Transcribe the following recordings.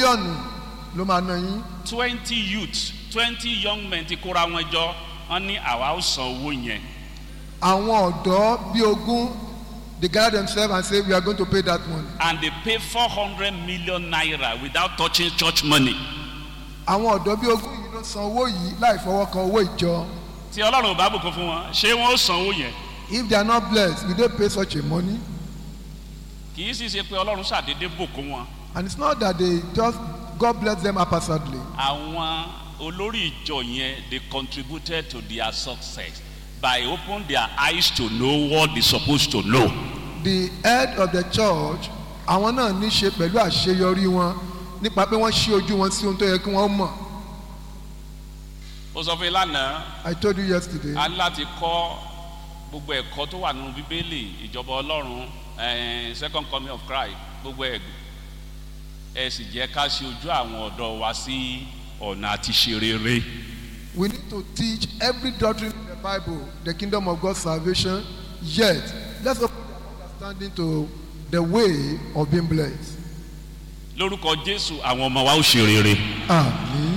mílíọ̀nù ló máa ná yín twenty youths twenty young men ti kóra wọn jọ wọn ní àwa ó san owó yẹn àwọn ọ̀dọ́ bí ogún they gather themselves and say we are going to pay that money and they pay four hundred million naira without touching church money àwọn ọ̀dọ́ bí ogún yìí ló san owó yìí láì fọwọ́ kan owó ìjọ tí ọlọ́run ò bá bùkún fún wọn ṣé wọn ó san owó yẹn if they are not blessed will they pay such a money kì í sì ṣe pé ọlọ́run ṣàdédé bùkún wọn and it's not that they just God bless them haphazardly àwọn olórí ìjọ yẹn they contributed to their success by open their eyes to know what they supposed to know. the head of the church àwọn náà ní ṣe pẹ̀lú àṣeyọrí wọn nípa pé wọ́n ṣí ojú wọn sí ohun tó yẹ kí wọ́n mọ̀ ó sọ fún yín lánàá I told you yesterday a ní láti kọ́ gbogbo ẹ̀kọ́ tó wà nínú bíbélì ìjọba ọlọ́run eh, second coming of Christ gbogbo ẹ̀ ẹ sì jẹ́ ká ṣe ojú àwọn ọ̀dọ́ wa sí ọ̀nà àti ṣe rere. we need to teach every doctrine in the Bible the kingdom of God's salvation yet let's open our understanding to the way of being blessed lórúkọ jésù àwọn ọmọ wa ó ṣe rere. àmín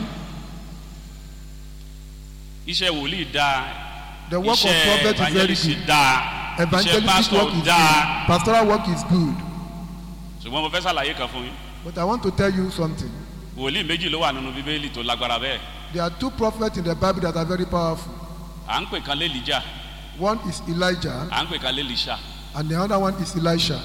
iṣẹ́ wòlíì dáa the work of iṣẹ́ prophet is very evangelist good dáa iṣẹ́ evangelistic work pastor is dáa good pastoral work is good ṣùgbọ́n mo fẹ́ ṣàlàyé kan fún yín but I want to tell you something wòlíì méjì ló wà nínú bíbélì tó lágbára bẹ́ẹ̀ there are two prophets in the Bible that are very powerful à ń pè kan lélìjà one is Elijah à ń pè kan lélìṣà and the other one is Elisha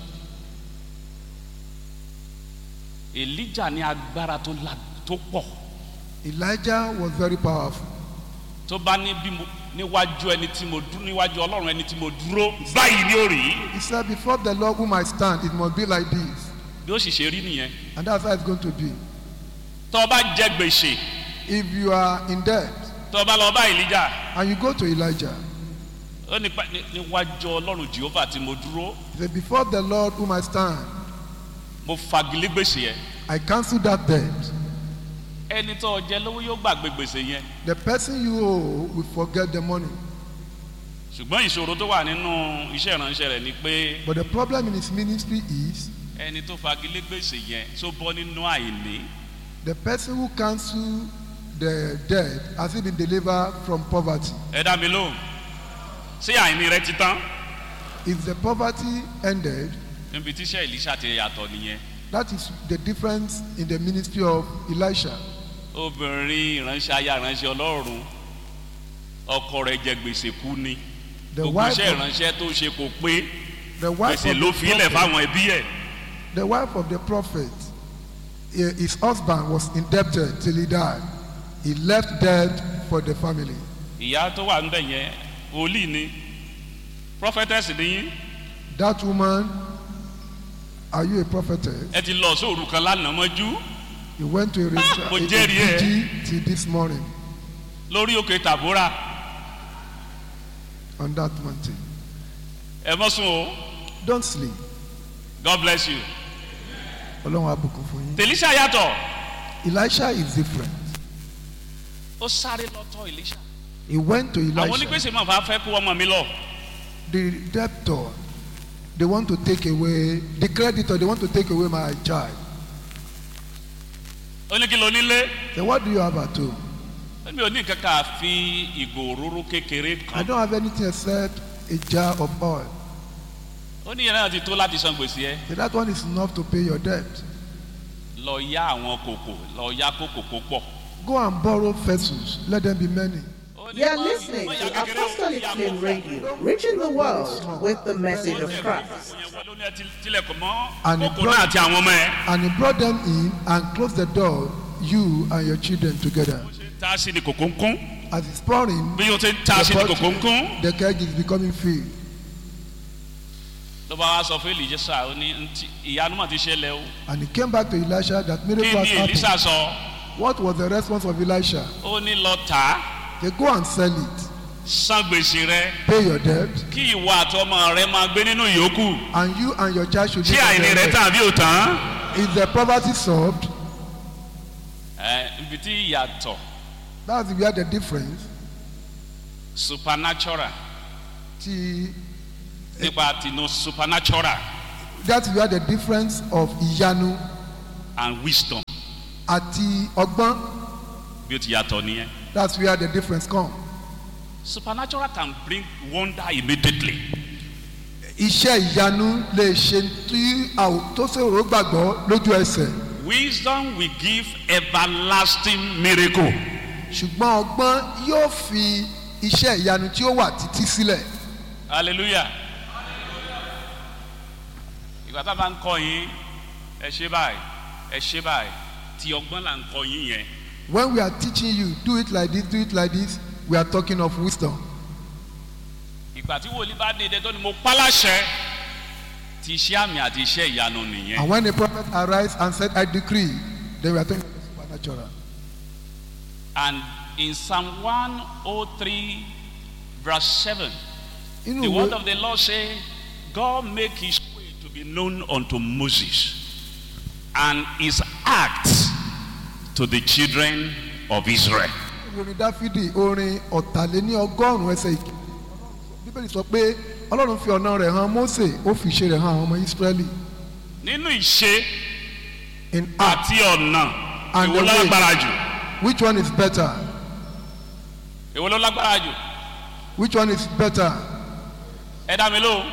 èlíjà ní agbára tó la tó pọ̀ Elijah was very powerful tó bá ní bí mo níwájú ẹni tí mo dúró níwájú ọlọ́run ẹni tí mo dúró báyìí ni ó rí he said before the Lord whom I stand it must be like this bí ó sì ṣe rí nìyẹn and that's how it's going to be tó o bá jẹ gbèsè if you are in debt tó o bá lọ bá èlíjà and you go to Elijah ó ní pa- ní- níwájú ọlọ́run jehova tí mo dúró he said before the Lord whom I stand mo fagilé gbèsè yẹn I cancel that debt ẹni tó o jẹ lówó yóò gbàgbé gbèsè yẹn the person you owe will forget the money ṣùgbọ́n ìṣòro tó wà nínú iṣẹ́ ìránṣẹ́ rẹ̀ ni pé but the problem in his ministry is ẹni tó fagilé gbèsè yẹn tó bọ́ nínú àìní the person who cancel the debt has he been delivered from poverty ẹ dá mi lóhùn ṣé àìní rẹ ti tán if the poverty ended níbi tíṣẹ́ ìlíṣà ti yàtọ̀ nìyẹn that is the difference in the ministry of Elisha obìnrin ìránṣẹ́ aya ìránṣẹ́ ọlọ́run ọkọ rẹ̀ jẹ gbèsè kú ni the gbogbo wife iṣẹ́ of, ìránṣẹ́ tó ṣe kò pé the wife gbèsè of ló the fi ilẹ̀ prophet, fáwọn ẹbí ẹ̀ the wife of the prophet eh, his husband was indebted till he died he left debt for the family ìyá tó wà níbẹ̀ yẹn wòlíì ni prophetess ni yín that woman are you a prophetess ẹ ti lọ sóòrù kan lánàá mọ́jú you went to a, Ah, mo a, a, jẹ́rìí ẹ. vigil till this morning lórí òkè tàbúrà on that mountain ẹ mọ́ sùn o don't sleep god bless you ọlọ́run abùkún fún yín tèlísà yàtọ̀ Elisha is different ó sáré lọ́tọ̀ ìlísà he went to àwọn Elisha onígbèsè máa fà fẹ́ kó ọmọ mi lọ the debtor they want to take away the creditor they want to take away my child ó ní kí ló nílé then what do you have at home mi ò ní nǹkan ká fi ìgò òróró kékeré I kan don't have anything except a jar of oil ó ní ìyẹn náà ti tó láti san gbèsè ẹ so that one is enough to pay your debt lọ yá àwọn kòkò lọ yá kókò kó pọ̀. go and borrow vessels let them be many Ó ní You're má- listening má to yá kékeré o, Apostolic yá Flame kókò. Radio, reaching the world with the message of Christ. Ìyẹn wọlé ó ní ẹ ti- tilẹ̀kùn mọ́ And he kókò brought- náà àti àwọn ọmọ ẹ. and he brought them in and closed the door you and your children together bó ṣe ń ta sí ni kòkó ń kún as it's pouring bí o ṣe ń ta sí ni the kòkó ń kún. the keg is becoming filled ló bá wá sọ fún èlìjẹsà ó ní "Ntí- ìyanu mà ti ṣẹlẹ̀ o and he came back to Elisha that kí miracle has ni happened èlìsà sọ what was the response of Elisha ó ní lọ tà á they go and sell it san gbèsè rẹ pay your debt kí ìwọ àtọmọ rẹ máa gbé nínú ìyókù and you and your child should tí live on àìní their rẹ debt. tàn bí ò tán. is the poverty solved ẹ ibi tí ìyàtọ̀ that's where the difference supernatural ti nípa tinú supernatural that's where the difference of ìyanu and wisdom àti ọgbọ́n bí ó ti yàtọ̀ nìyẹn. that's where the difference come. supernatural can bring wonder immediately. iṣẹ́ ìyanu lè ṣe tí a ò tó ṣòro gbàgbọ́ lójú ẹsẹ̀ wisdom will give everlasting miracle. ṣùgbọ́n ọgbọ́n yóò fi iṣẹ́ ìyanu tí ó wà títí sílẹ̀ hallelujah. ìgbà tá a bá ń kọ yín ẹ ṣe báyìí ẹ ṣe báyìí tí ọgbọ́n là ń kọ yín yẹn. when we are teaching you do it like this do it like this we are talking of wisdom ìgbà tí wòlíì bá dìde tó ni mo pálàṣẹ ti iṣẹ́ àmì àti iṣẹ́ ìyanu nìyẹn. and when the prophet arise and said i decree then we are talking of the supernatural And in Psalm 103, verse 7, inú the word ìwé of the Lord say, God make his way to be known unto Moses, and his acts to the children of Israel. orin dáfídì orin ọ̀tàléní ọgọ́rùn-ún ẹsẹ̀ ìkíni bíbélì sọ pé ọlọ́run fi ọ̀nà rẹ̀ hàn mósè ó fi ìṣe rẹ̀ hàn àwọn ọmọ ísírẹ́lì Nínú ìṣe in act àti ọ̀nà, And èwo the ló way. lágbára jù? which one is better Èwo ló lágbára jù? which one is better Ẹ dá mi lóhùn.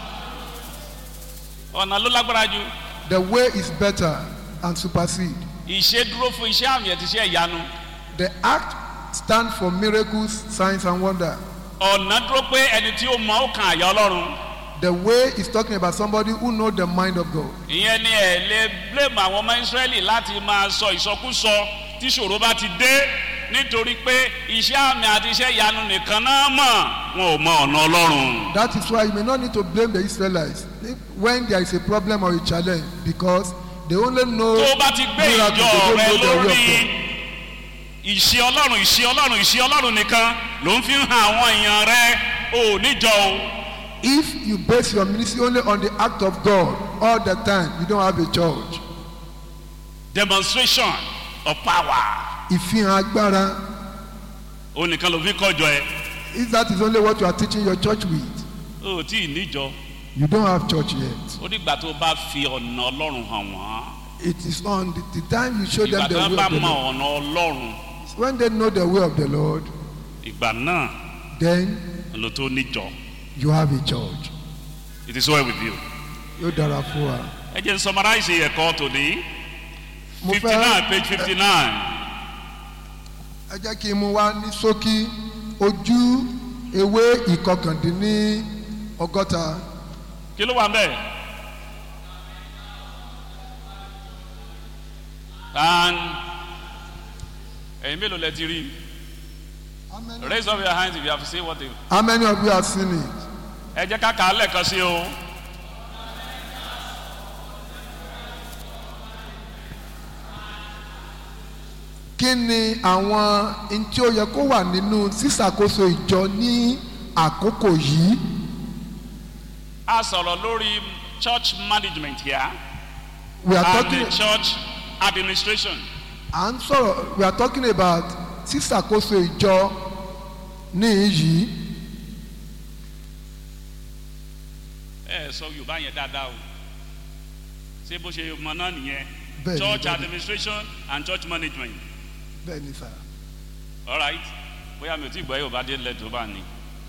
Ọ̀nà ló lágbára jù. the way is better and supersede Ìṣe dúró fún iṣẹ́ àmì àti iṣẹ́ ìyanu. the act stand for miracles signs and wonder Ọ̀nà dúró pé ẹni tí ó mọ ó kan àyà Ọlọ́run. the way is talking about somebody who know the mind of god ìyẹn ni ẹ lè blame àwọn ọmọ israẹli láti máa sọ ìsọkúsọ tí ṣòro bá ti dé nítorí pé iṣẹ́ àmì àti iṣẹ́ ìyanu nìkan náà mọ̀ wọn ò mọ ọ̀nà ọlọ́run. that is why you may not need to blame the israelites when there is a problem or a challenge because they only know tó o bá ti gbé miracles, ìjọ they rẹ don't know the way of lórí God. ìṣe ọlọ́run ìṣe ọlọ́run ìṣe ọlọ́run nìkan ló ń fi hàn àwọn èèyàn rẹ ò níjọ o. if you base your ministry only on the act of god all the time you don't have a church demonstration of power ìfihàn agbára ó nìkan ló fi kọjọ ẹ if that is only what you are teaching your church with ó tí ì níjọ you don't have church yet ó dìgbà tó o bá fi ọ̀nà ọlọ́run hàn wọ́n. it is on the, the time you show them ìgbà the tó way bá of the mọ lord ọ̀nà ọlọ́run when they know the way of the lord ìgbà náà then ló tó níjọ you have a church it is well with you. yóò dára fún wa. ẹ jẹ́ n summarize ẹ̀kọ́ tòní mo fifty fẹ́ nine page fifty nine ẹ jẹ́ kí n mú wá ní ṣókí ojú ewé ìkọkàndínní ọgọ́ta kí ló wà ń bẹ̀. and ẹ̀yin mélòó lẹ ti rí raise up your hands if you have seen what they. how many of you have seen it ẹ jẹ́ ká kà á lẹ́ẹ̀kan sí o. kí ni àwọn n tí ó yẹ kó wà nínú sísàkóso ìjọ ní àkókò yìí a sọ̀rọ̀ lórí church management here we are and talking the church administration. à ń sọ̀rọ̀ we are talking about sísàkóso ìjọ ní yìí ẹ sọ yorùbá yẹn dáadáa o ṣé bó ṣe mọ náà nìyẹn Bẹ́ẹ̀ni, church bẹ́ẹ̀ni. administration and church management bẹ́ẹ̀ ni sà alright bóyá mi ò tí gbọ́ yorùbá dé lẹ́tọ̀ bá ní.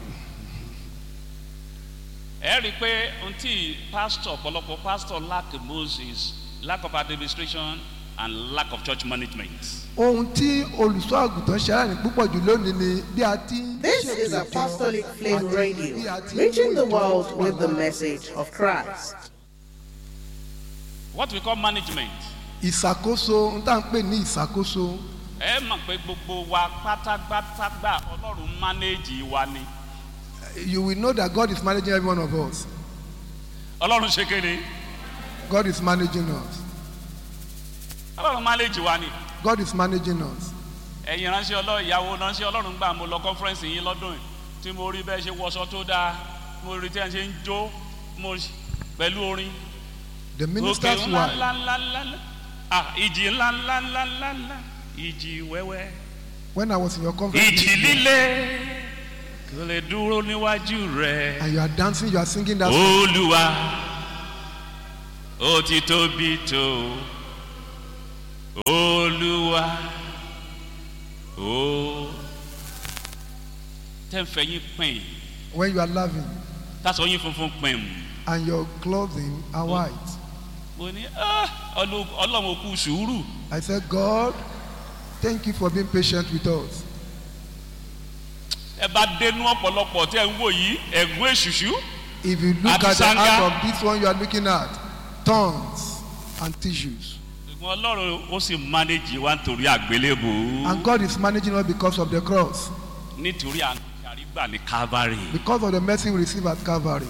ẹ rí i pé ohun tí pastor ọ̀pọ̀lọpọ̀ pastor lack moses lack of administration and lack of church management. ohun tí olùṣọ́ àgùntàn ṣe aláìní púpọ̀ jù lónìí ni bí a ti ń This ṣètò is ìjọ Apostolic Flame àti Radio, bí a ti ń reaching the mú ìjọ world wa with the lọ. message of Christ. what we call management ìṣàkóso n tá à ń pè ní ìṣàkóso ẹ mọ̀ pé gbogbo wa pátápátá gbà ọlọ́run manage wa ni you will know that God is managing every one of us ọlọ́run ṣe kéde God is managing us ọlọ́run manage wa ni. God is managing us ẹ̀yin ránṣẹ́ ọlọ́run ìyàwó ránṣẹ́ ọlọ́run gbà mo lọ conference yín lọ́dún yìí tí mo rí bẹ́ẹ̀ ṣe wọṣọ tó dáa mo rí tí ẹ̀ ṣe ń jó mo pẹ̀lú orin the òkè minister's ńlá wife ńlá ńlá ńlá ńlá ah ìjì ńlá ńlá ńlá ńlá ńlá ìjì wẹ́wẹ́ when I was in your conference ìjì líle kò lè dúró níwájú rẹ̀ and you are dancing you are singing that song olúwa ó ti tóbi tó olúwa. olúwa ó tẹ́ ń fẹ́ yín pín When you are laughing tásọ yín funfun pín and your clothing are white. mo ní "Ah, Ọlọ́- ọlọ́run kú sùúrù I said, God, thank you for being patient with us. ẹ bá dénú ọ̀pọ̀lọpọ̀ tí ẹ ń wò yìí ẹ̀gún èṣùṣù If you look Àti at the sanga. heart of this one you are looking at, thorns and tissues. ṣùgbọ́n ọlọ́run ó sì mánéjì wa nítorí àgbélébò And God is managing us because of the cross, nítorí àrígbà ní calvary because of the mercy we receive at Calvary.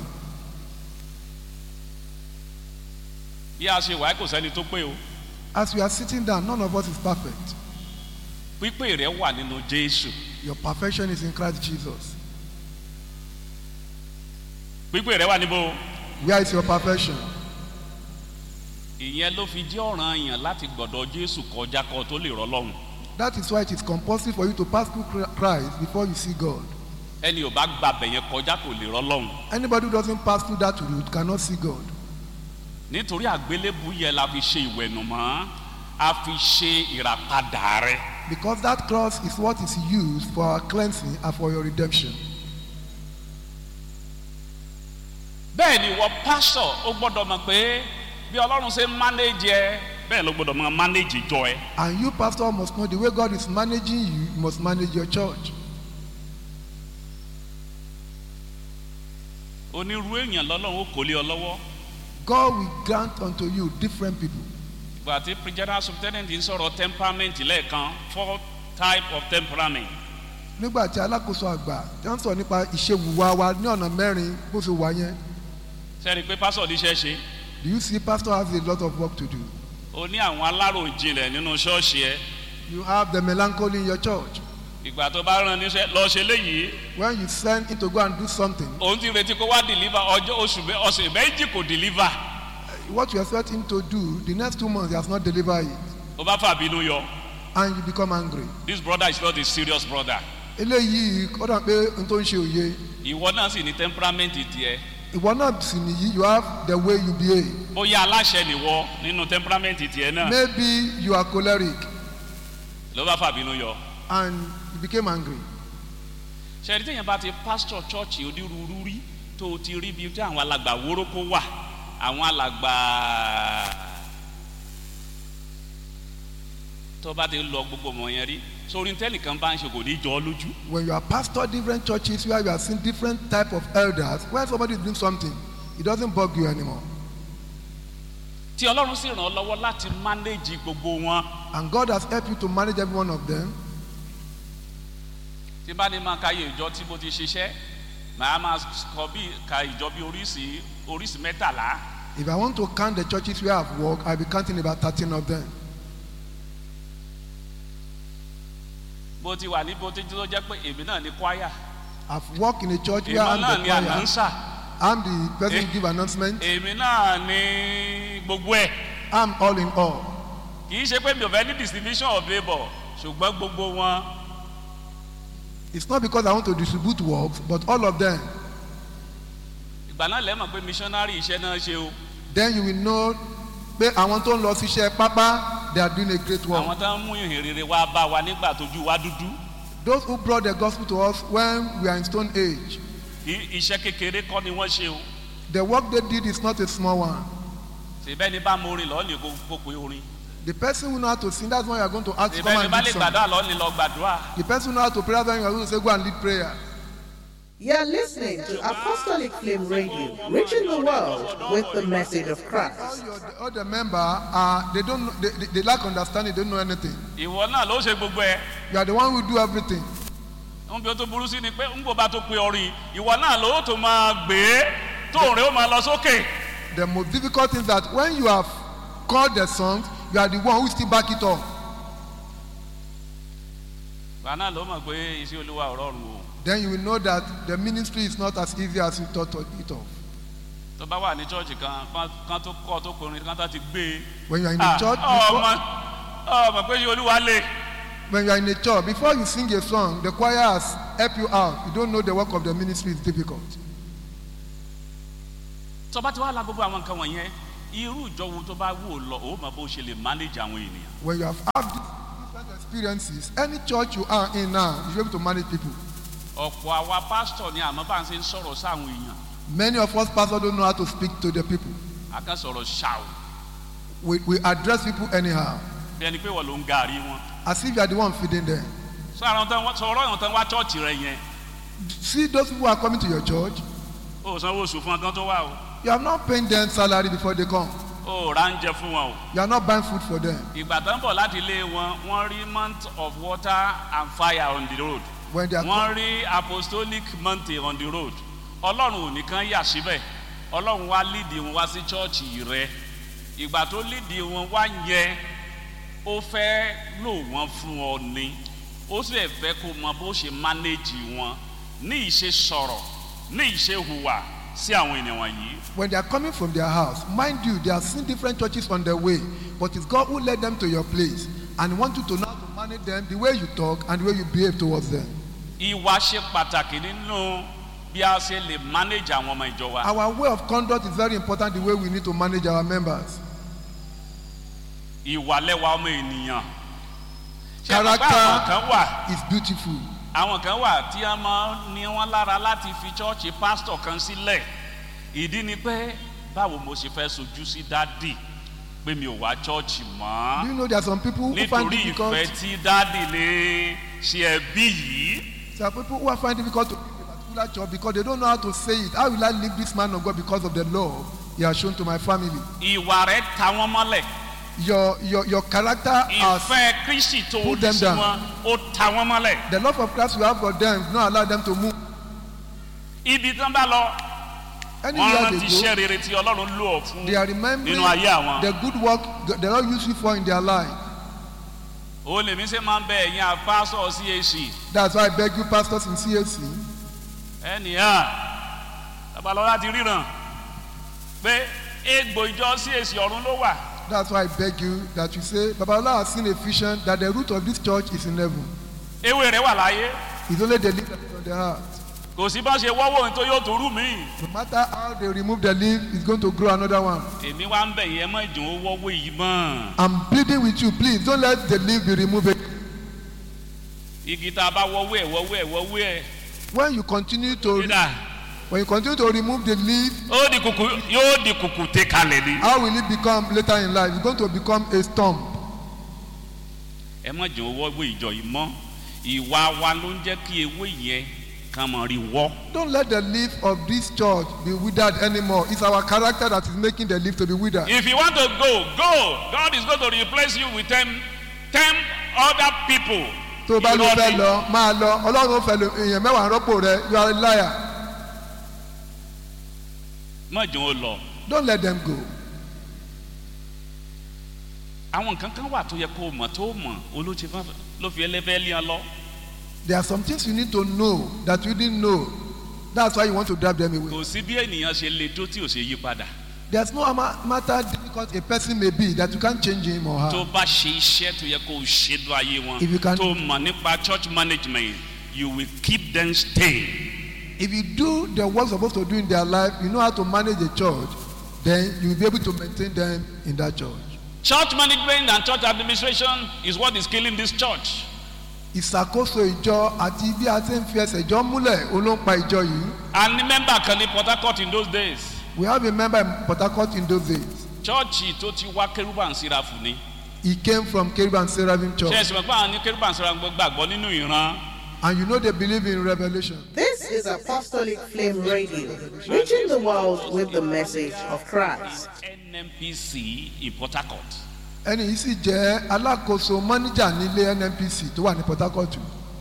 bí a ṣe wà kò sẹ́ni tó pé o As we are sitting down, none of us is perfect. pípé rẹ wà nínú jésù Your perfection is in Christ Jesus. pípé rẹ wà níbo Where is your perfection? ìyẹn ló fi jẹ́ ọ̀ràn yàn láti gbọ̀dọ̀ jésù kọjá kọ tó lè rọ́ lọ́rùn That is why it is compulsory for you to pass through Christ before you see God. ẹni ò bá gba bẹ̀yẹn kọjá kò lè rọ́ lọ́rùn Anybody who doesn't pass through that route cannot see God. nítorí àgbélébù yẹn la fi ṣe ìwẹ̀nùmọ́ a fi ṣe ìràpadà rẹ Because that cross is what is used for our cleansing and for your redemption. bẹ́ẹ̀ ni wọ́n pásọ̀ ó gbọ́dọ̀ mọ̀ pé bí ọlọ́run ṣe ń mánéjì ẹ bẹ́ẹ̀ ló gbọ́dọ̀ mọ̀ mánéjì jọ ẹ And you, pastor, must know the way God is managing you, you must manage your church. onírú èèyàn lọ́lọ́run ó kò lé ọ lọ́wọ́ God will grant unto you different people. ìgbà tí general superintendent ń sọ̀rọ̀ temperament lẹ́ẹ̀kan four type of temperament Nígbà tí alákòóso àgbà tí wọ́n sọ nípa ìṣèwùwà wa ní ọ̀nà mẹ́rin bó ṣe wà yẹn, sẹ́ni pé pásọ̀ níṣẹ́ ṣe do you see pastor has a lot of work to do? o ní àwọn aláròjinlẹ̀ nínú ṣọ́ọ̀ṣì ẹ You have the melancholy in your church. ìgbà tó bá rán níṣẹ́ lọ ṣe léyìí When you send him to go and do something, òun ti retí kó wá deliver ọjọ́ oṣù mẹ́- ọ̀sẹ̀ méjì kò deliver what you expect him to do, the next two months he has not delivered it, ó bá fà bínú yọ and you become angry. this brother is not a serious brother Eléyìí ó dàn pé n tó ń ṣe òye. ìwọ náà sì ní temperament tiẹ̀ Ìwọ náà sì nìyí, you have the way you behave. bóyá aláṣẹ nìwọ nínú temperament tiẹ̀ náà Maybe you are choleric ló bá fà bínú yọ and you became angry. ṣẹ́ni téèyàn bá ti pastor church onírúurú rí tó o ti rí bí tí àwọn alàgbà wórókó wà àwọn alàgbà tó bá ti lọ gbogbo ọmọ yẹn rí sórí tẹ́nìkan bá ń ṣe kò ní jọ ọ́ lójú When you are pastor different churches where you are seeing different type of elders, when somebody is doing something, it doesn't bug you anymore. tí ọlọ́run sì ràn ọ́ lọ́wọ́ láti manage gbogbo wọn And God has helped you to manage every one of them. tí bá ní máa ka iye ìjọ tí mo ti ṣiṣẹ́ màá máa kọ bí ka ìjọ bí oríṣi oríṣi mẹ́tàlá If I want to count the churches where I've worked, I'll be counting about 13 of them. bó ti wà ní bó ti tó jẹ́ pé èmi náà ní kwaya I've worked in a church where èmi I'm náà the ní choir. anansa I'm the person Eh. who give announcement. èmi náà ní gbogbo ẹ̀ I'm all in all. kì í ṣe pé mi ò fẹ́ ní distribution of labour ṣùgbọ́n gbogbo wọn It's not because I want to distribute works, but all of them. ìgbà náà lẹ́mọ̀ pé missionary iṣẹ́ náà ṣe o Then you will know pé àwọn tó ń lọ síṣẹ́ pápá they are doing a great work. àwọn tó ń mú ìhìn rere wá bá wa nígbà tójú wa dúdú Those who brought the gospel to us when we are in stone age, kì í iṣẹ́ kékeré kọ́ ni wọ́n ṣe o the work they did is not a small one. ṣèbẹ́ ni bá mo orin lọ́ọ́ ní kó kó pe orin The person who know how to sing, that's why you are going to ask to come ṣèbẹ́ ni bá and lè lead song. gbàdúrà lọ́ọ́ ní lọ gbàdúrà The person who know how to pray, that's why you are going to say go and lead prayer. You're listening to Apostolic Flame Radio, reaching the world with the message of All, Christ. your, all the member are they don't know, they, they, they lack understanding, they don't know anything. ìwọ náà ló ṣe gbogbo ẹ̀ You are the one who do everything. ń bí o tó burú sí ni pé ń bò bá tó pe orin ìwọ náà ló tó máa gbé tóun rẹ̀ ó máa lọ sókè The most difficult thing is that when you have called the songs, you are the one who still back it up. ìgbà náà ló mọ̀ pé iṣẹ́ olúwa ò rọrùn o Then you will know that the ministry is not as easy as you thought it of. tó bá wà ní chọ́ọ̀chì kan kán- kán tó kọ́ tó kọrin kán tó ti gbé e. When you are in Ah, a church, ọmọ before, ọmọ pé iṣẹ́ olúwa lè when you are in a church, before you sing a song, the choir has helped you out. You don't know the work of the ministry is difficult. tó bá ti wá la gbogbo àwọn nǹkan wọ̀nyẹn irú ìjọ wo tó bá wù ọ́ lọ ó mọ bó ṣe lè manage àwọn ènìyàn When you have had experiences any church you are in now you should be able to manage people ọ̀pọ̀ àwa pásítọ̀ ni àmọ́ bá ń ṣe ń sọ̀rọ̀ sáwọn èèyàn many of us pastors don't know how to speak to the people a kàn sọ̀rọ̀ ṣàù we we address people anyhow bí ẹni pé wọ́n ló ń gàrí wọn. as if you are the one feeding them sọ àwọn tán wọ́n sọ̀rọ̀ àwọn tán wá chọ́ọ̀chì rẹ yẹn see those people who are coming to your church o ò sanwó oṣù fún ọgán tó wà o you are not paying them salary before they come o ò ra ń jẹ fún wọn o. you are not buying food for them ìgbà tán bọ̀ láti ilé wọn wọ́n rí month of water and fire on the road when they are wọ́n rí apostolic mountain on the road ọlọ́run ò nìkan yà síbẹ̀ ọlọ́run wá lídìí wọn wá sí chọ́ọ̀chì rẹ ìgbà tó lídìí wọn wá yẹn ó fẹ́ lò wọ́n fún ọ ni ó sì fẹ́ kó mọ bó ṣe mánéjì wọn ní ìṣe sọ̀rọ̀ ní ìṣe hùwà sí àwọn ènìyàn wọ̀nyí. when they are coming from their house mind you they are seeing different churches on their way but it's God who led them to your place and he want you to know how to manage them the way you talk and the way you behave towards them ìwà ṣe pàtàkì nínú bí a ṣe lè manage àwọn ọmọ ìjọ wa. our way of conduct is very important the way we need to manage our members ìwà lẹ́wà ọmọ ènìyàn. ṣé ẹ mọ̀ pé Character- àwọn kan wà is beautiful àwọn kan wà tí a máa ní wọn lára láti fi chọ́ọ̀chì pásítọ̀ kan sílẹ̀ ìdí ni pé báwo mo ṣe fẹ́ sojú sí dádì pé mi ò wá chọ́ọ̀chì do mọ́ you know there are some people who find nítorí it difficult ìfẹ́ tí dádì lè ṣe ẹbí yìí there are people who are find it difficult to leave a particular church because they don't know how to say it how will I leave this man of God because of the love he has shown to my family ìwà rẹ̀ ta wọ́n mọ́lẹ̀ your your your character has ìfẹ́ kristi tó Put ní them sí down. wọn ó ta wọ́n mọ́lẹ̀ the love of Christ you have for them do not allow them to move ibi tí wọ́n bá lọ wọ́n anywhere rántí they iṣẹ́ go rere tí ọlọ́run lò ọ́ fún they are remembering nínú ayé àwọn. the good work the Lord use you for in their life ó lèmi ṣe máa ń bẹ ẹ̀yin àpásọ̀ cac that's why I beg you pastors in CAC ẹnìyàn babalọ́lá ti ríran pé egbò ìjọ cac ọ̀run ló wà that's why I beg you that you say Babalola has seen a vision that the root of this church is in heaven ewé rẹ̀ wà láyé it's only the leaf that is on the heart kò sí bá ṣe wọ́wọ́ ohun tó yóò tó rú mi. no matter how they remove the leaf it's going to grow another one èmi wá ń bẹ̀ yẹn mọ́ ìdùn ó wọ́wọ́ yìí mọ́ I'm pleading with you please don't let the leaf be removed igi tá a bá wọ́wọ́ ẹ̀ wọ́wọ́ ẹ̀ wọ́wọ́ ẹ̀ when you continue to dídà when you continue to remove the leaf ó di kùkù yóò di kùkù tẹ kalẹ̀ ni. how will it become later in life it's going to become a stump ẹ mọ̀ jẹ́ ó wọ́wọ́ ìjọ yìí mọ́ ìwà wa ló ń jẹ́ kí ewé yẹn kàn mọ̀ rí wọ́. don't let the leaf of this church be withered anymore it's our character that is making the leaf to be withered If you want to go, go. God is going to replace you with ten, ten other people. tó o bá ló Irọ́ fẹ́ ni. lọ máa lọ ọlọ́run ó fẹ́ lo èèyàn mẹ́wàá rọ́pò rẹ you are a liar Má jẹ́ ó lọ. don't let them go Àwọn nǹkan kan wà tó yẹ kó o mọ̀ tó o mọ̀ olóòtú ló fi ẹlẹ́fẹ́ lé ọ lọ. there are some things you need to know that you didn't know that's why you want to drive them away Kò sí bí ènìyàn ṣe le tó tí ò ṣe yí padà. there's no ama- matter difficult a person may be that you can't change him or Tó her o bá ṣe iṣẹ́ tó yẹ kó o ṣe lọ ayé wọn. If you can- Tó o mọ̀ nípa church management, you will keep them staying. if you do the work you're supposed to do in their life you know how to manage a church then you will be able to maintain them in that church Church management and church administration is what is killing this church. ìṣàkóso ìjọ àti bí a ti ń fi ẹsẹ̀ jọ múlẹ̀ ó ló ń pa ìjọ yìí A ní mẹ́mbà kan ní Port Harcourt in those days. we have a member in Port Harcourt in those days Chọ́ọ̀chì tó ti wá kérúbà ń síra fún ni. he came from Kerub and Seraphim ṣe church ẹsìn mọ̀ pé àwọn ní kérúbà ń síra gbàgbọ́ nínú ìran. and you know they believe in revelation This is Apostolic Flame Radio, reaching the world with the message of Christ. nnpc in port harcourt. ẹni yìí sì jẹ́ alákòóso mọ́níjà nílé NNPC tó wà ní Port Harcourt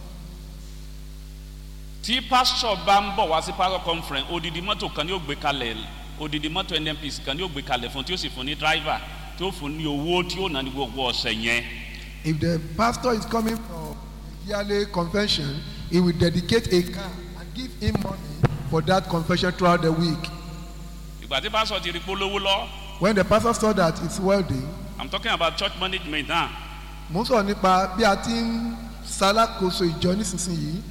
tí pásítọ̀ bá ń bọ̀ wá sí pásítọ̀ conference odidi mọ́tò kan ní yóò gbé kalẹ̀ odidi mọ́tò nnpc kan ní yóò gbé kalẹ̀ fún tí ó sì fún ní driver tí ó fún ní owó tí ó ná ní gbogbo ọ̀sẹ̀ yẹn. if the pastor is coming for yearly convention he will dedicate a car and give him money for that convention throughout the week ìgbà tí pásítọ̀ ti rí polówó lọ when the pastor saw that it's wealthy i'm talking about church management now mo ń sọ̀rọ̀ nípa bí a ti ń ṣalákòóso ìjọ nísinsìnyí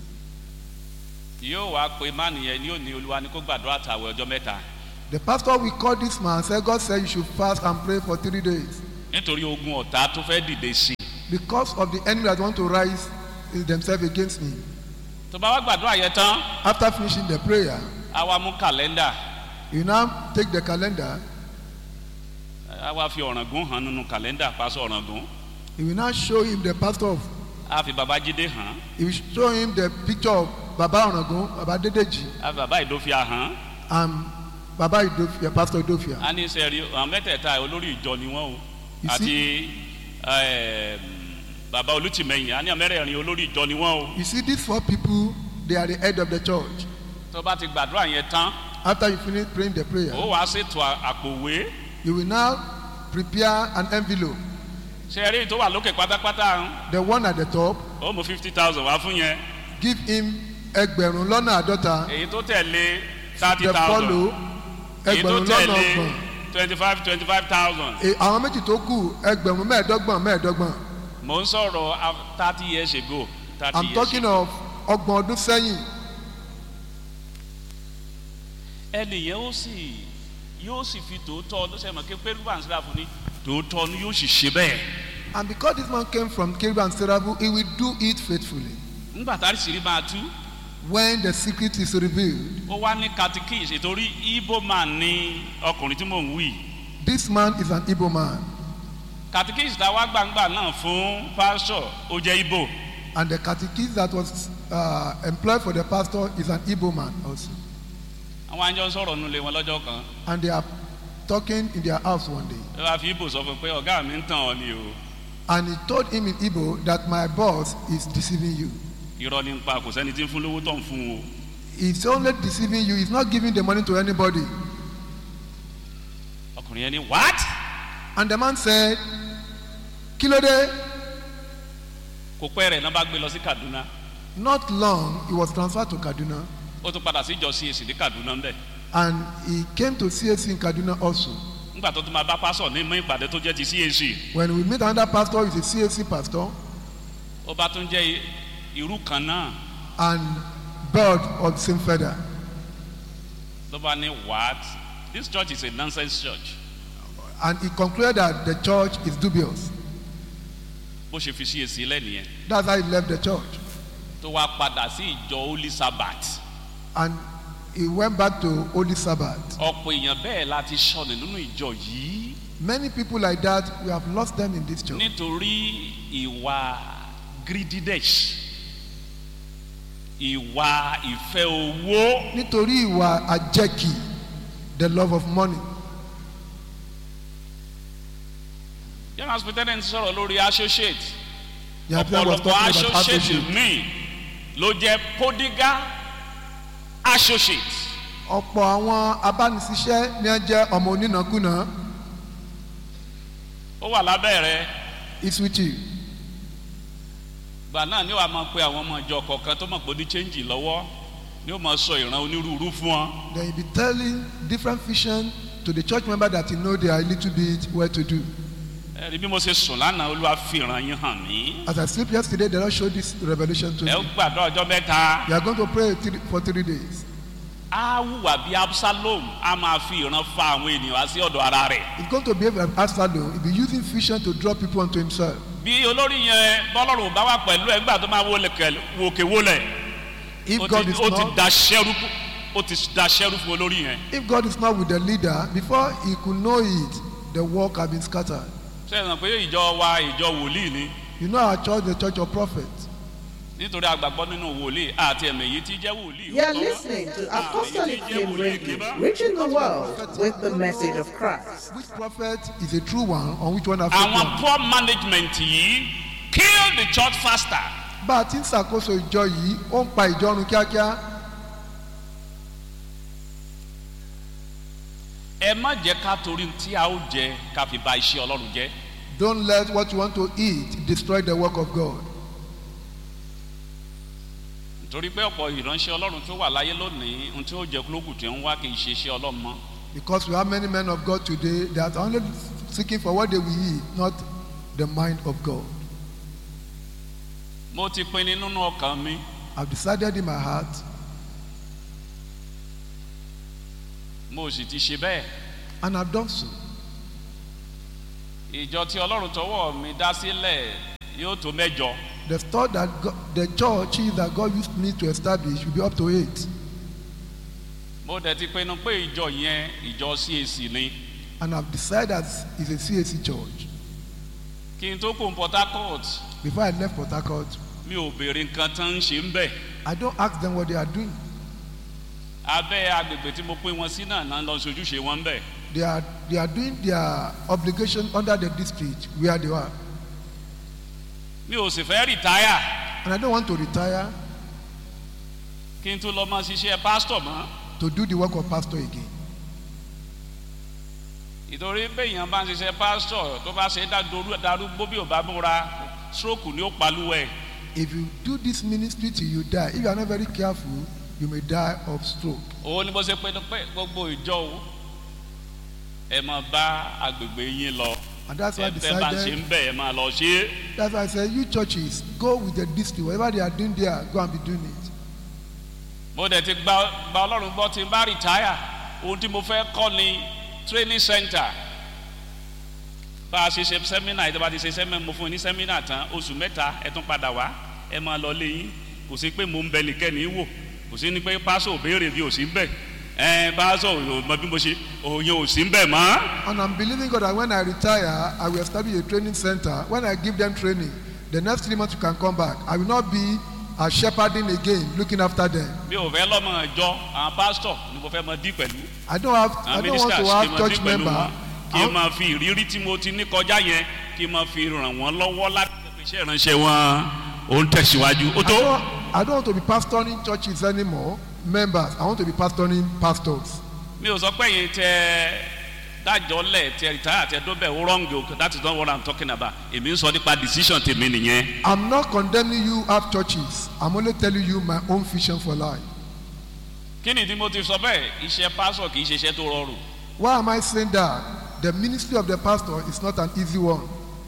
yóò wá pé máàlì yẹn ní òní olúwa ní kó gbàdúrà àtàwẹ̀ ọjọ́ mẹ́ta the pastor will call this man say God said you should fast and pray for three days nítorí ogun ọ̀tá tó fẹ́ dìde sí i because of the enemy that want to rise themselves against me. tó bá wá gbàdúrà yẹn tán After finishing the prayer, á wá mú kàlẹ́ndà you now take the calendar. á wá fi ọ̀ràngún hàn nínú kàlẹ́ndà pásọ ọ̀ràngún He will now show him the pastor of. á fi babájídé hàn He will show him the picture of Baba Onagun, Baba Dedeji, á fi bàbá ìdófíà hàn and Baba Idofia, Pastor Idofia. á ní sẹ́ẹ̀rí àwọn mẹ́tẹ̀ẹ̀ta olórí ìjọ ni wọ́n o You àti ẹ̀ẹ́m, bàbá olùtìmẹ̀yìn á ní àmẹ́rẹ̀ẹ̀rin olórí ìjọ ni wọ́n o You see, these four people, they are the head of the church. tó bá ti gbàdúrà yẹn tán After you finish praying the prayer, ó wàá ṣètò à- àpòwé you will now prepare an envelope. sẹ́ẹ̀rí tó wà lókè pátápátá ń The one at the top, ó mú fifty thousand wá fún yẹn give him ẹgbẹ̀rún lọ́nà àádọ́ta. èyí tó tẹ̀lé thirty The thousand follow èyí tó ẹgbẹ̀rún lọ́nà tẹ̀lé ọgbọ̀n. twenty five twenty five thousand E- Àwọn méjì tó kù ẹgbẹ̀rún mẹ́ẹ̀ẹ́dọ́gbọ̀n mẹ́ẹ̀ẹ́dọ́gbọ̀n. mò ń sọ̀rọ̀ thirty years ago thirty I'm years talking ago of ọgbọ̀n ọdún sẹ́yìn. ẹnì yẹn ó sì yóò sì fi tòótọ́ ọdún sẹ́yìn mọ̀ kí pé rúbà ń síra fún ni tòótọ́ ni yóò sì ṣe bẹ́ẹ̀ And because this man came from Kiribu and Serabu, he will do it faithfully. nígbà tá a sì rí máa tú When the secret is revealed, ó wá ní katikis ìtorí ibo man ní ọkùnrin tí mò ń wí this man is an Igbo man. katikis tá a wá gbangba náà fún pásítọ̀ ó jẹ́ ibo And the catechist that was uh, employed for the pastor is an Igbo man also. àwọn àjọ ń sọ̀rọ̀ nulẹ̀ wọn lọ́jọ́ kan And they are talking in their house one day. ẹ wá fi ibo sọ fún un pé ọ̀gá mi ń tàn ọ́ ni o And he told him in Igbo that my boss is deceiving you. irọ́ ní pa kò sẹ́ni tí ń fún lówó tó ń fún o He's only deceiving you. He's not giving the money to anybody. ọkùnrin yẹn ní what And the man said, Kilode, kò pẹ́ rẹ̀ náà bá gbé lọ sí kaduna not long, he was transferred to Kaduna. ó tún padà sí ìjọ cac ní kaduna ń bẹ̀ And he came to CAC in Kaduna also. nígbà tó tún máa bá pásọ̀ ní mọ́ ìpàdé tó jẹ́ ti cac When we meet another pastor, he's a CAC pastor ó bá tún jẹ́ i- irú kan náà and bird of the same feather. ló bá ní what this church is a nonsense church And he concluded that the church is dubious. bó ṣe fi cac lẹ́nìyẹn That's how he left the church. tó wá padà sí ìjọ holy sabbath And he went back to Holy Sabbath. ọ̀pọ̀ èèyàn bẹ́ẹ̀ láti sọnù nínú ìjọ yìí Many people like that, we have lost them in this church. nítorí ìwà greediness ìwà ìfẹ́ owó Nítorí ìwà àjẹkì, the love of money. young hospital sọ̀rọ̀ lórí associate The Abia was ọ̀pọ̀lọpọ̀ talking about associate associate. míì ló jẹ́ podiga associate Ọ̀pọ̀ àwọn abánisíṣẹ́ ni wọ́n jẹ́ ọmọ onínàkúnà. ó wà lábẹ́ rẹ̀ It's with you. gbà náà ni wàá máa pe àwọn ọmọ ìjọ kọ̀ọ̀kan tó mọ̀ pé ó ní change lọ́wọ́ ni ó máa sọ ìran onírúurú fún wọn Then you be telling different vision to the church member that you know they are a little bit well to do. ẹ̀rí bí mo ṣe sùn lánàá olúwa fi ìran yín hàn mí As I sleep yesterday, the Lord showed this revelation to ẹ me. gbàdọ̀ ọjọ́ mẹ́ta You are going to pray three, for three days. á hùwà bí absalom á máa fi ìran fa àwọn ènìyàn wá sí ọ̀dọ̀ ara rẹ̀ He's going to behave like Absalom. He'll be using vision to draw people onto himself. bí olórí yẹn bọ́lọ́run ò bá wà pẹ̀lú ẹ̀ nígbà tó máa wọlé kẹl- wòkè wọlé If ó God ti is ó ti not, da ṣẹ́rú ó ti da ṣẹ́rú fún olórí yẹn if God is not with the leader, before he could know it, the work had been scattered. sẹ́yìn pé ìjọ wa ìjọ wòlíì ni You know our church, the church of prophets. nítorí àgbàgbọ́ nínú wòlíì àti ẹ̀mẹ̀ yìí tí jẹ́ wòlíì You're òótọ́. listening to Apostolic Àmì yìí tí jẹ́ Flame wòlíì Radio, kébá. reaching the world with the message of Christ. Which prophet is a true one, on which one have fake àwọn one? poor management yìí kill the church faster Bá a ti ń ṣàkóso ìjọ yìí, ó ń pa ìjọ run kíákíá. ẹ má jẹ́ ká torí tí a ó jẹ ká fi ba iṣẹ́ ọlọ́run jẹ́ Don't let what you want to eat destroy the work of God. nítorí pé ọ̀pọ̀ ìránṣẹ́ ọlọ́run tó wà láyé lónìí ohun tí ó jẹ kúlókù tí ń wá kì í ṣe iṣẹ́ ọlọ́run mọ́ Because we have many men of God today that are only seeking for what they will eat, not the mind of God. mo ti pinnu nínú ọkàn mi I've decided in my heart, mo sì ti ṣe bẹ́ẹ̀ and I've done so. ìjọ tí ọlọ́run tọwọ́ mi dá sílẹ̀ yóò tó mẹ́jọ The store that God, the church that God used me to establish will be up to eight. mo dẹ̀ ti pinnu pé ìjọ yẹn ìjọ cac ni And I've decided that it's a CAC church. kí n tó kó port harcourt Before I left Port Harcourt, mi ò béèrè nǹkan tán ń ṣe ń bẹ̀ I don't ask them what they are doing. abẹ́ agbègbè tí mo pín wọn sí náà náà lọ sojúṣe wọn ń bẹ̀ They are, they are doing their obligation under the district where they are. mi ò sì fẹ́ rìtáyà And I don't want to retire kí n tó lọ máa ṣiṣẹ́ pásítọ̀ mọ́ to do the work of pastor again. ìtorí béèyàn bá ń ṣiṣẹ́ pásítọ̀ tó bá ṣe é dá- darúgbó bí ò bá múra stroke ni ó palúwẹ̀ If you do this ministry till you die, if you are not very careful, you may die of stroke. òun ni mo ṣe pinnu pé gbogbo ìjọ o ẹ máa bá agbègbè yín lọ And that's why I ẹ fẹ́ bá ṣe decided, ń bẹ̀ ẹ máa lọ ṣe é. that's why I said, you churches, go with the district. Whatever they are doing there, go and be doing it. mo dẹ̀ ti gba gba ọlọ́run gbọ́ tí n bá rìtáyà ohun tí mo fẹ́ kọ́ ni training center bá a ṣe ṣe sẹ́mínà ìjọba ti ṣe sẹ́mínà mo fún yín ní sẹ́mínà tán oṣù mẹ́ta ẹ tún padà wá ẹ máa lọ lé yín kò sí pé mo ń bẹ nìkẹ́ni wò kò sí ní pé pásọ̀ ò béèrè bí ò sí ń bẹ̀ ẹ pásọ̀ ò mọ bí mo ṣe òye ò sí ń bẹ̀ mọ́. And I'm believing God that when I retire, I will establish a training center. When I give them training, the next three months you can come back. I will not be a shepherding again, looking after them. mi ò fẹ́ lọ́mọ ìjọ àwọn pásítọ̀ ni mo fẹ́ mọ dí pẹ̀lú I don't have, I àwọn don't want ministers to kí n have mọ dí church pẹ̀lú member. wọn kí I n máa fi ìrírí tí mo ti ní kọjá yẹn kí n máa fi ràn wọ́n lọ́wọ́ láti pé iṣẹ́ ìránṣẹ́ wọn ò ń tẹ̀síwájú ó I tó. don't, I don't want to be pastoring churches anymore, members. I want to be pastoring pastors. mi ò sọ pé yìí tẹ dájọ́ lẹ̀ tẹ rìtáyà tẹ dóbẹ̀ ó wrong o that is not what i'm talking about èmi ń sọ nípa decision tèmi nìyẹn. I'm not condemning you have churches. I'm only telling you my own vision for life. kí ni tí mo ti sọ bẹ́ẹ̀ iṣẹ́ pásọ̀ kì í ṣe iṣẹ́ tó rọrùn Why am I saying that? The ministry of the pastor is not an easy one.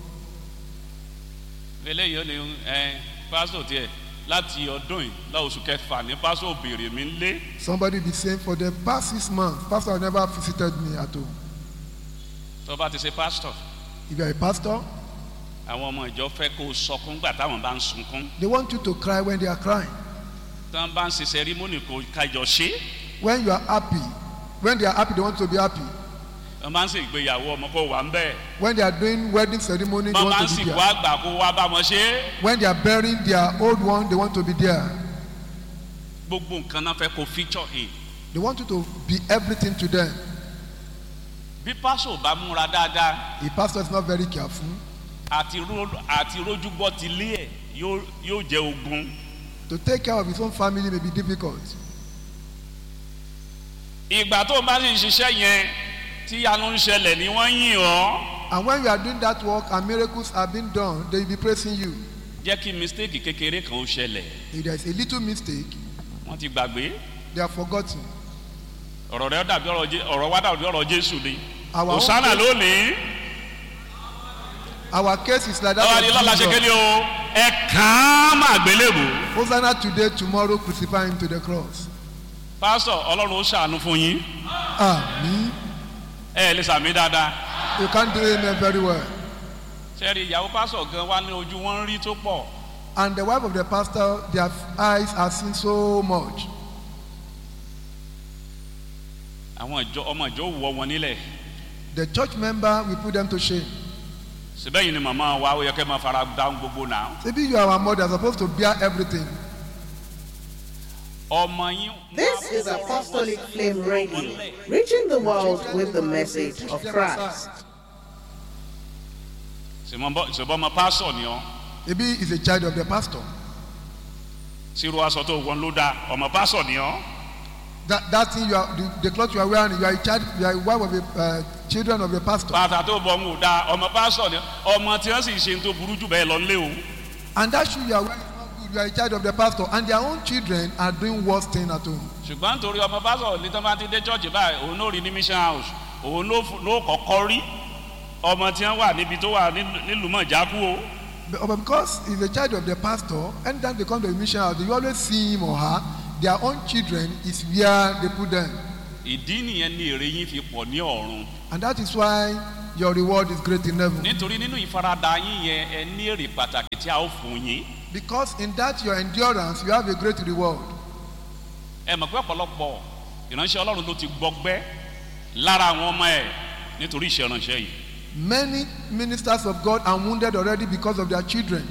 eléyìí ó ní ẹ pásọ̀ tiẹ̀ láti ọdún yìí lọ́wọ́sù kẹfà ní pásọ̀ òbèrè mi ń lé Somebody be saying, for the past six months, pastor has never visited me at home. tó bá ti ṣe pásítọ̀ If you are a pastor, àwọn ọmọ ìjọ fẹ́ kó o sọkún gbà táwọn bá ń sunkún they want you to cry when they are crying. tán bá ń ṣe sẹrímónì kó kájọ ṣe When you are happy, when they are happy, they want to be happy. wọ́n bá ń ṣe ìgbéyàwó ọmọ kó wà ń bẹ́ẹ̀ When they are doing wedding ceremony, they wọ́n bá ń want to be sìnkú there. àgbà kó wá bá wọn ṣe é When they are burying their old one, they want to be there. gbogbo nǹkan náà fẹ́ kó feature in They want you to be everything to them. bí pásọ̀ bá múra dáadáa A pastor is not very careful. àti ró- àti rójúgbọ́ ti lé ẹ̀ yóò yóò jẹ́ ogun To take care of his own family may be difficult. ìgbà tó o bá sì ń ṣiṣẹ́ yẹn tí yanu ń ṣẹlẹ̀ ni wọ́n yìn ọ́ And when you are doing that work and miracles are being done, they will be praising you. jẹ́ kí mistake kékeré kan ó ṣẹlẹ̀ If there is a little mistake, wọ́n ti gbàgbé they are forgotten. ọ̀rọ̀ rẹ dàbí ọ̀rọ̀ Jé- ọ̀rọ̀ wa dàbí ọ̀rọ̀ jésù ni Our own òsánà case- lónìí Our case is like ọ̀rọ̀ that. ni lọ́la ṣe of kéde Jesus. o ẹ kàn án máa gbélébò Hosanna today, tomorrow, crucify him to the cross. pásọ̀ ọlọ́run ó ṣàánú fún yín Amen. ẹ lè sàmì dáadáa You can't do amen very well. sẹ́ẹ̀rì ìyàwó pásọ̀ gan wa ní ojú wọn ń rí tó pọ̀ And the wife of the pastor, their eyes are seen so much. àwọn ìjọ ọmọ ìjọ ò wọ wọn nílẹ̀ The church member will put them to shame. síbẹ̀ yìí ni màmá wa ó yẹ kẹ́ máa fara dáhùn gbogbo náà Maybe you are our mother, supposed to bear everything. ọmọ yín. This is Apostolic Flame Radio, reaching the world with the message of Christ. ṣùgbọ́n ọmọ pásọ̀ ni ọ́ Maybe he's a child of the pastor. sírú aṣọ tó wọn ló dáa ọmọ pásọ̀ ni ọ́ That, that thing you are, the, the cloth you are wearing, you are a child, you are a wife of the uh, children of the pastor. bàtà tó bọ̀ ń wò dáa ọmọ pásọ̀ ni ọ́ ọmọ tí wọ́n sì ṣe tó burú jù bẹ́ẹ̀ lọ nílé o And that shoe you are wearing is not good. You are a child of the pastor, and their own children are doing worse thing at home. ṣùgbọ́n nítorí ọmọ pásọ̀ ní tán bá ti dé chọ́ọ̀chì báyìí òun ló rí ní mission house òun ló f- ló kọ́kọ́ rí ọmọ tí wọ́n wà níbi tó wà nílùú- nílùú mọ̀jákú o But, but because he's a child of the pastor, anytime they come to the mission house, you always see him or her. Their own children is where they put them, ìdí nìyẹn ni èrè yín fi pọ̀ ní ọ̀run and that is why your reward is great in heaven. nítorí nínú ìfaradà yín yẹn ẹ ní èrè pàtàkì tí a ó fún yín Because in that your endurance, you have a great reward. ẹ mọ̀ pé ọ̀pọ̀lọpọ̀ ìránṣẹ́ ọlọ́run ló ti gbọgbẹ́ lára àwọn ọmọ ẹ̀ nítorí iṣẹ́ ìránṣẹ́ yìí Many ministers of God are wounded already because of their children.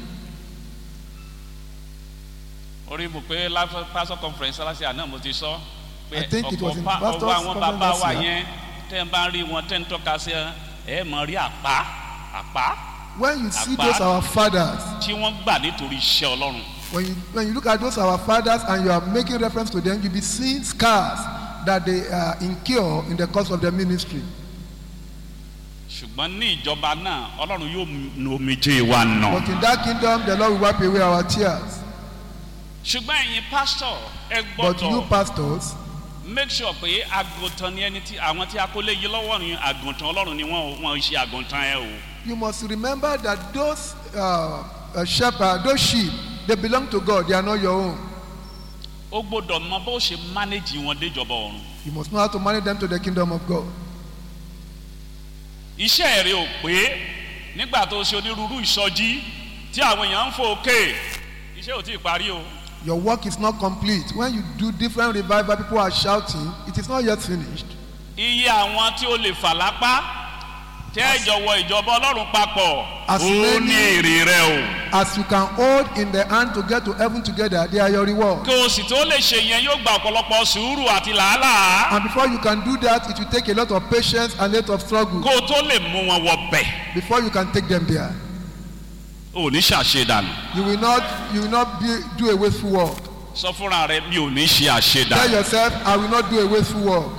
orí mo pé láfẹ́ pastor conference aláṣẹ àná mo ti sọ pé I think it was in pa- pastor's ọwọ́ àwọn conference bàbá wa last year. yẹn tẹ́ ń bá rí wọn tẹ́ ń tọ́ka sí ẹ ẹ mọ̀ rí àpá àpá When you see Apart- those our fathers, tí wọ́n gbà nítorí iṣẹ́ ọlọ́run when you, when you look at those our fathers and you are making reference to them, you'll be seeing scars that they uh, incur in the course of their ministry. ṣùgbọ́n ní ìjọba náà ọlọ́run yóò nu omijé wa nà. But in that kingdom, the Lord will wipe away our tears. ṣùgbọ́n ẹ̀yin pásítọ̀ ẹ But you gbọ́dọ̀ pastors, make sure pé àgùntàn ni ẹni tí àwọn tí a kó lé yí lọ́wọ́ ni àgùntàn ọlọ́run ni wọ́n wọ́n ṣe àgùntàn ẹ o. you must remember that those uh, uh, shepherds, those sheep, they belong to God. They are not your own. ó gbọ́dọ̀ mọ bó ṣe manage wọn déjọba ọ̀run. You must know how to manage them to the kingdom of God. iṣẹ́ rẹ ò pé nígbà tó ṣe onírúurú ìsọjí tí àwọn èèyàn ń fò òkè iṣẹ́ ò tí ì parí o. Your work is not complete. When you do different revival, people are shouting, it is not yet finished. iye àwọn tí ó lè fà lápá tẹ́ ìjọwọ́ ìjọba ọlọ́run papọ̀ As ó many- ní èrè rẹ o. As you can hold in the hand to get to heaven together, they are your reward. kí o sì tó lè ṣe yẹn yóò gba ọ̀pọ̀lọpọ̀ sùúrù àti làálàá And before you can do that, it will take a lot of patience and a lot of struggle kó o tó lè mú wọn wọ bẹ̀. before you can take them there. o ò ní ṣàṣedànù You will not, you will not be, do a wasteful work. sọ fúnra rẹ mi ò ní ṣe Tell àṣedànù. yourself, I will not do a wasteful work.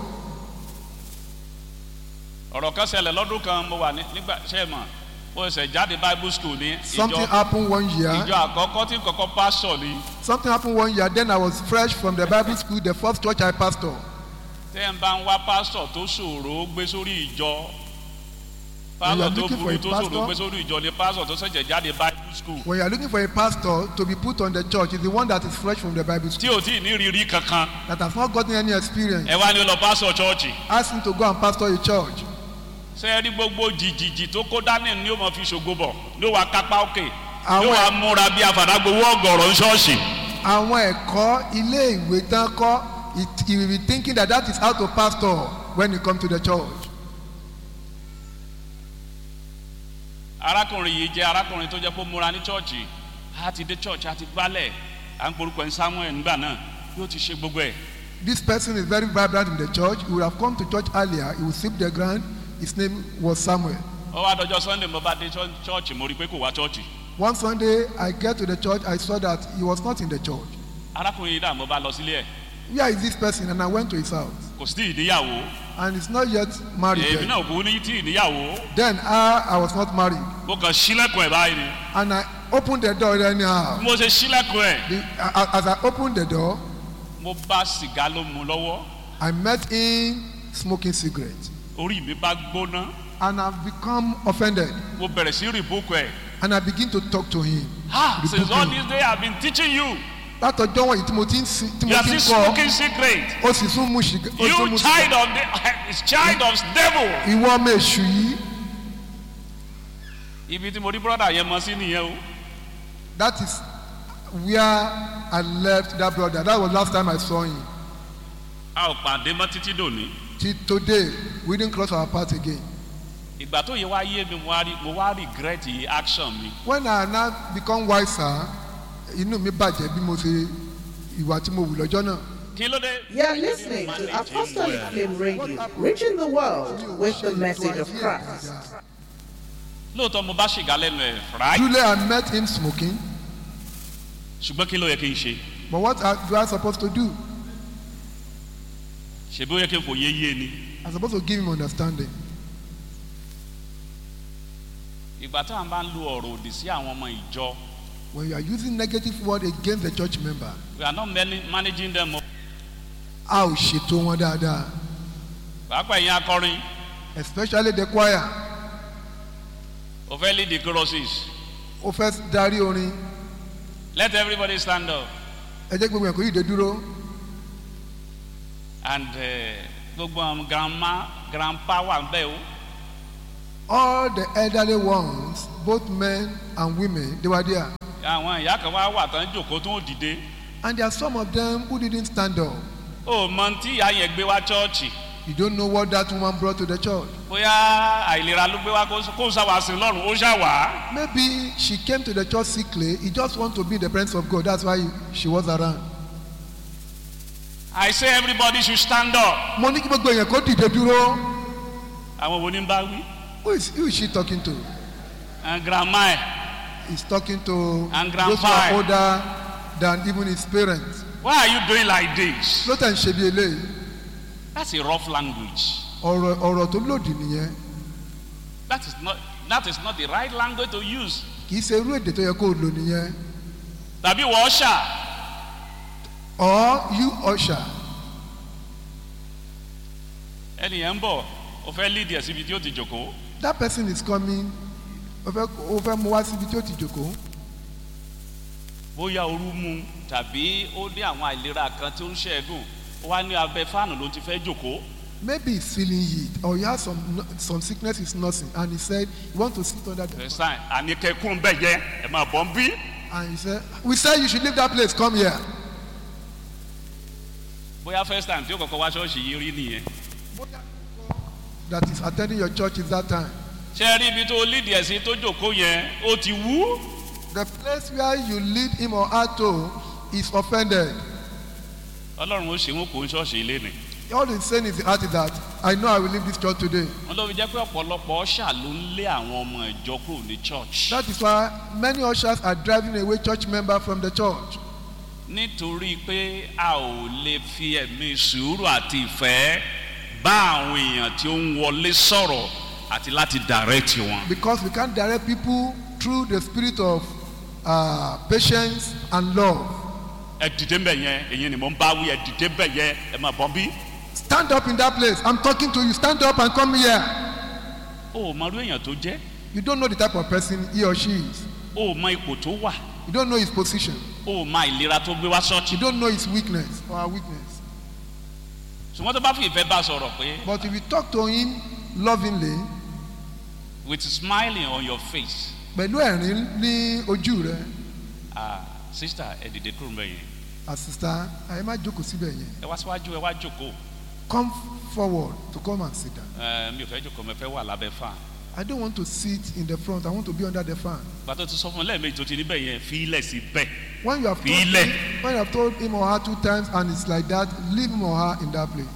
ọ̀rọ̀ kan ṣẹlẹ̀ lọ́dún kan mo wà ní- nígbà ṣe é mọ̀ mo ṣẹ̀ jáde bible school ní Something ìjọ happened one year. ìjọ àkọ́kọ́ tí kọ́kọ́ pásọ̀ ni Something happened one year. Then I was fresh from the Bible school, the first church I pastor. tẹ́ ń bá ń wá pásọ̀ tó ṣòro gbé sórí ìjọ When you are pásọ̀ tó looking for burú a tó ṣòro pastor- gbé sórí ìjọ ni pásọ̀ tó ṣẹ̀ṣẹ̀ jáde bible school When you are looking for a pastor to be put on the church, is the one that is fresh from the Bible tí school, ò tí ì ní rírí kankan that has not gotten any experience. ẹ wá ní ó lọ pásọ̀ chọ́ọ̀chì Ask him to go and pastor a church. ṣé ẹ rí gbogbo jìjìjì tó kó dání ni ó mọ fi ṣògo bọ̀ ní ó wà kápá òkè ní ó Àwọn wà ẹ̀- múra bí afàdágbowó ọgọ̀rọ̀ ń ṣọ́ọ̀ṣì. àwọn ẹ̀kọ́ ilé ìwé tán kọ́ it he will be thinking that that is how to pastor when you come to the church. arákùnrin yìí jẹ́ arákùnrin tó jẹ́ kó múra ní chọ́ọ̀chì á ti dé chọ́ọ̀chì á ti gbálẹ̀ à ń porúkọ ní samuel nígbà náà yóò ti ṣe gbogbo ẹ̀. This person is very vibrant in the church. He would have come to church earlier. He would sweep the ground. His name was Samuel. ó wá dọjọ́ sunday mo bá dé chọ́- chọ́ọ̀chì mo rí i pé kò wá chọ́ọ̀chì. One Sunday, I get to the church. I saw that he was not in the church. arákùnrin yìí dà mo bá lọ sílé ẹ̀ Where is this person? And I went to his house. kò sí ìníyàwó And he's not yet married èmi yet. náà kò ní tí ìníyàwó Then I, I was not married. mo kàn sílẹ̀kùn ẹ̀ báyìí ni And I opened the door anyhow. bí mo ṣe sílẹ̀kùn ẹ̀ The, a- as I opened the door, mo bá sìgá ló mu lọ́wọ́ I met him smoking cigarette. orí mi bá gbóná And I've become offended. mo bẹ̀rẹ̀ sí rìbúkù ẹ̀ And I begin to talk to him. ha since all Rebuking. this day i have been teaching you Látọjọ́ wọ̀nyí tí mo ti ń sin tí you mo are ti ń still kọ́ smoking secret ó sì tún mú ṣìgá ó tún you mú child ṣìgá. of the child of devil. Ìwọ ọmọ èṣù yìí ibi tí mo rí brọ́dà yẹn mọ sí nìyẹn o that is where I left that brother. That was last time I saw him. a ò pàdé mọ́ títí dòní. Till today we didn't cross our path again. ìgbà tó yẹ wá yé mi mo wá rí mo wá regret action mi. When I now become wiser, inú mi bàjẹ́ bí mo ṣe ìwà tí mo wù lọ́jọ́ náà. kí ló dé. You're listening to Apostolic Flame Radio, reaching the world with the message of Christ. lóòótọ́ mo bá ṣìgá lẹ́nu ẹ̀ right Truly I met him smoking. ṣùgbọ́n kí ló yẹ kí n ṣe. But what I- do I supposed to do? ṣèbí ó yẹ kí n fòye yé ni. I'm supposed to give him understanding. ìgbà táwọn bá ń lo ọ̀rọ̀ òdì sí àwọn ọmọ ìjọ When you are using negative word against the church member, we are not mani- managing them o. a ò ṣètò wọn dáadáa. pàápàá ìyẹn akọrin Especially the choir. o fẹ́ lead the choruses Ó fẹ́ darí orin. let everybody stand up Ẹ jẹ́ gbogbo ẹ̀kọ́ yìí dé dúró. and eh, gbogbo àwọn grandma grandpa wà ń bẹ̀ o all the elderly ones both men and women they were there àwọn ìyá kan wá wà tán jòkó tó ń dìde and there are some of them who didn't stand up ó mọ tí ìyá yẹn gbé wá chọ́ọ̀chì you don't know what that woman brought to the church bóyá àìlera ló gbé wá kó kó sáwà sí lọ́rùn ó ṣàwà maybe she came to the church sickly he just want to be in the presence of God that's why she was around I say everybody should stand up mo ní kí gbogbo èèyàn kó dìde dúró àwọn wo ni ń bá wí who is who is she talking to and grandma ẹ̀ he's talking to And those who are grandpa. older than even his parents why are you doing like this ló tẹ̀ ń ṣe bí eléyìí that's a rough language ọ̀rọ̀ ọ̀rọ̀ tó lòdì nìyẹn that is not that is not the right language to use kì í ṣe irú èdè tó yẹ kó o lò nìyẹn tàbí wọ́n ṣà or you usher ẹnìyẹn ń bọ̀ ó fẹ́ lead ẹ̀ síbi tí ó ti jòkó that person is coming o fẹ́ o fẹ́ mú wá síbi tí ó ti jòkó bóyá ooru mú tàbí ó ní àwọn àìlera kan tí ó ń ṣẹ́gun ó wá ní abẹ́ fáànù ló ti fẹ́ jòkó maybe he's feeling heat or he has some some sickness he's nursing and he said he want to sit under the ẹ̀sán àníkẹ́kùn bẹ́ẹ̀ yẹ ẹ̀ máa bọ̀ ń bí and he said we said you should leave that place come here bóyá first time tí ó kọ́kọ́ wá ṣọ́ọ̀ṣì yìí rí nìyẹn that is attending your church is that time ṣé ẹ rí ibi tó lead ẹ̀ sí tó jòkó yẹn ó ti wú the place where you lead him or her to is offended ọlọ́run ó ṣe wọn kò ń ṣọ́ọ̀ṣì ilé ni all he's saying is the heart is that i know i will leave this church today wọn ló fi jẹ́ pé ọ̀pọ̀lọpọ̀ ọ̀ṣà ló ń lé àwọn ọmọ ìjọ kúrò ní church that is why many ushers are driving away church members from the church nítorí pé a ò lè fi ẹ̀mí sùúrù àti ìfẹ́ bá àwọn èèyàn tí ó ń wọlé sọ̀rọ̀ àti láti direct wọn. because we can't direct people through the spirit of uh, patience and love ẹ dìde mbẹ yẹn èyí ni mo ń bá wí ẹ dìde mbẹ yẹn ẹ máa bọ́ bí. stand up in that place i'm talking to you stand up and come here o ò mọ irú èèyàn tó jẹ́ you don't know the type of person he or she is o ò mọ ipò tó wà you don't know his position o ò mọ ìlera tó gbé wá sọ́ọ̀tì. you don't know his weakness or her weakness ṣùgbọ́n tó bá fi ìfẹ́ bá a sọ̀rọ̀ pé but if you talk to him lovingly with smiling on your face pẹ̀lú ẹ̀rín ní ojú rẹ ah sister ẹ dìde kúrò mbẹ yẹn àsìsá ẹ má jókòó síbẹ̀ yẹn ẹ wá síwájú ẹ wá jókòó come forward to come and sit down ẹ mi ò fẹ́ jókòó mi fẹ́ wà lábẹ́ fan i don't want to sit in the front i want to be under the fan gbàtọ́ ti sọ fún un lẹ́ẹ̀mejì tó ti níbẹ̀ yẹn fi ilẹ̀ sí bẹ́ẹ̀. when you have told Filẹ̀. him, when you have told him or her two times and it's like that leave him or her in that place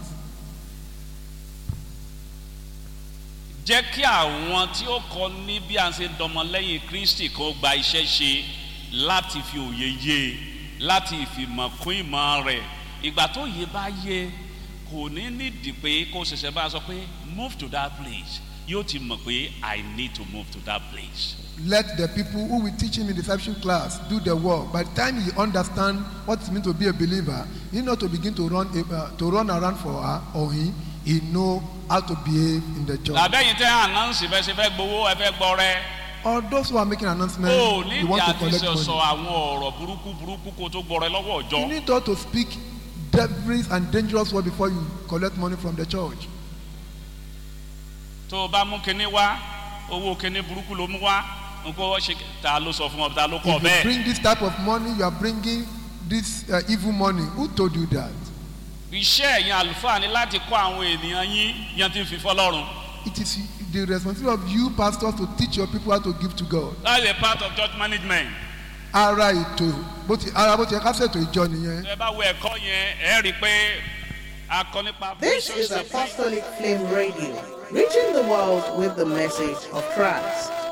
jẹ́ kí àwọn tí ó kọ ní bí a ṣe dọmọlẹ́yìn kristi kó gba iṣẹ́ ṣe láti fi òye yé e, láti ìfìmọ̀ kún ìmọ̀ rẹ̀ ìgbà tó yé bá yé kò ní nídìí pé kó ṣẹ̀ṣẹ̀ bá a sọ pé move to that place yóò ti mọ̀ pé i need to move to that place. let the people who will teach him in discipleship class do the work by the time he understand what it means to be a believer he not to begin to run uh, to run around for her or him he know how to behave in the church làbẹ́yìn tẹ́ ànánsì fẹ́ ṣe fẹ́ gbowó ẹ fẹ́ gbọ́ rẹ or those who are making announcement o you nídìí want to àti collect sọ money àwọn ọ̀rọ̀ burúkú burúkú kó tó gbọ́ rẹ lọ́wọ́ you ọjọ́. need to to speak devilish and dangerous word before you collect money from the church tó o bá mú kinní wá owó kinní burúkú ló mú wá nǹkó ṣe ta ló sọ fún ọ ta ló kọ if you bẹ́ẹ̀. bring this type of money you are bringing this uh, evil money who told you that iṣẹ́ ẹ̀yin àlùfáà ni láti kọ́ àwọn ènìyàn yín yan ti fi fọlọ́run. it is the responsibility of you pastors to teach your people how to give to God that's a part of church management. ara ètò bó ti ara bó ti yẹ ká ṣètò ìjọ nìyẹn ẹ bá wo ẹ̀kọ́ yẹn ẹ rí i pé a kọ́ nípa. This is Apostolic Flame Radio, reaching the world with the message of Christ.